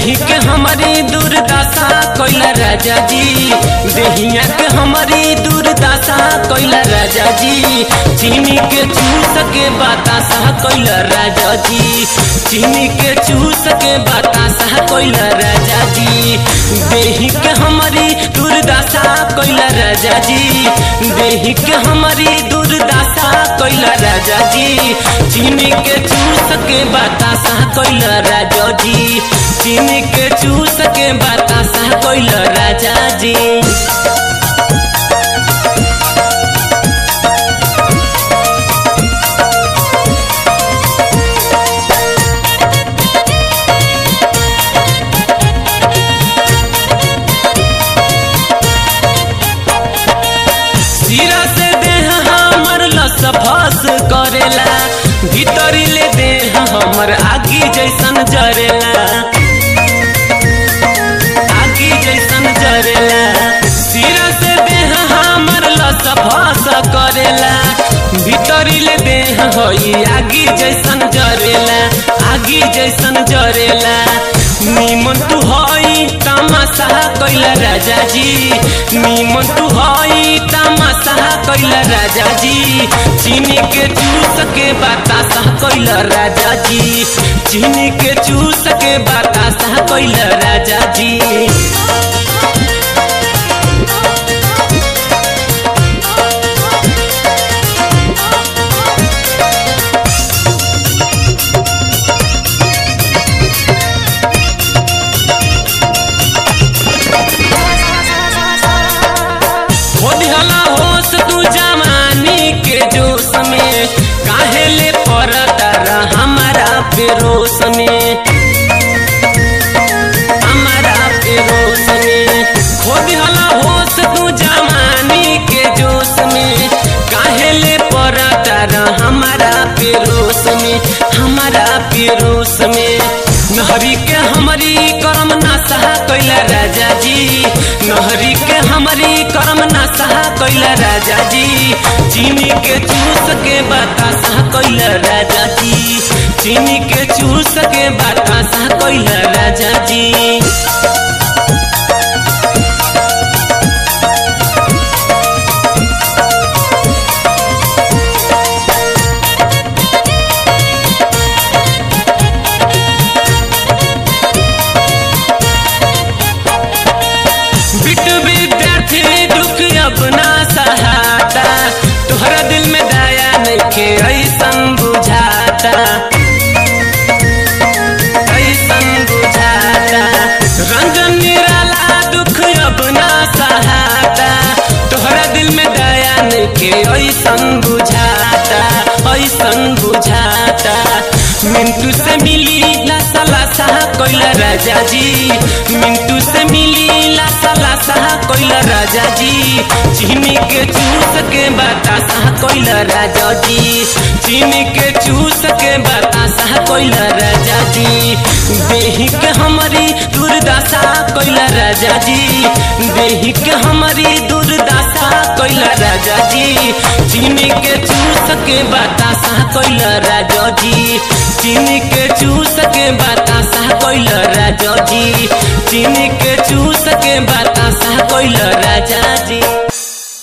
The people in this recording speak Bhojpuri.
देही के हमारी दुर्दशा कोइला राजा जी देहिया के हमारी दुर्दशा कोइला राजा जी चीनी के चूस के बतासा कोइला राजा जी चीनी के चूस के बतासा कोइला राजा जी देही के हमारी दुर्दशा कोइला राजा जी देही के हमारी दुर्दशा कोइला राजा जी चीनी के चूस के बतासा कोइला राजा जी चीनी के चूस के बतासा कोइला राजा जी सिरा से देह हमर लस फस करेला भीतरी ले देह हमर आगी जैसन जरेला आगी जैसन जरेला सिरा से देह हमर लस फस करेला भीतरी ले देह होई आगी जैसन जरेला आगी जैसन जरेला निमन तू हई तमाशा कैला राजा जी निमन तू हई तमाशा कैला राजा जी चीनी के चूस के बतासा कैला राजा जी चीनी के चूस के बतासा कैला राजा जी होदिहला होश तू जवानी के जोश में काहे ले पड़ता रह हमारा पेरोस में हमारा पेरोस में होदिहला होश तू जवानी के जोश में काहे ले पड़ता रह हमारा पेरोस में हमारा पेरोस में नहरी के हमारी करम नासा कैला राजा जी नहरी के हमारी करम नासा कैला राजा जी चीनी के चूस के बतासा कैला राजा जी चीनी के चूस के बतासा कैला राजा जी बिटू विद्यार्थी दुख अपना सहाता तुहरा दिल में दया नइखे ऐसन बुझाता ऐसन बुझाता रंजन निराला दुख अपना सहाता तुहरा दिल में दया नइखे ऐसन बुझाता ऐसन बुझाता मिंटू से मिली लासा लासा कोइला राजा जी मिंटू से मिली लासा लासा कोइला राजा जी चीनी के चूस के बतासा कोइला राजा जी चीनी के चूस के बतासा कोइला राजा जी देही के हमारी दुर्दशा कोइला राजा जी देही के हमारी दुर्दशा कोइला राजा जी चीनी के चूस के बतासा कोइला राजा जी चीनी के चूस के बतासा कोइला राजा जी चीनी के चूस के बतासा कोइला राजा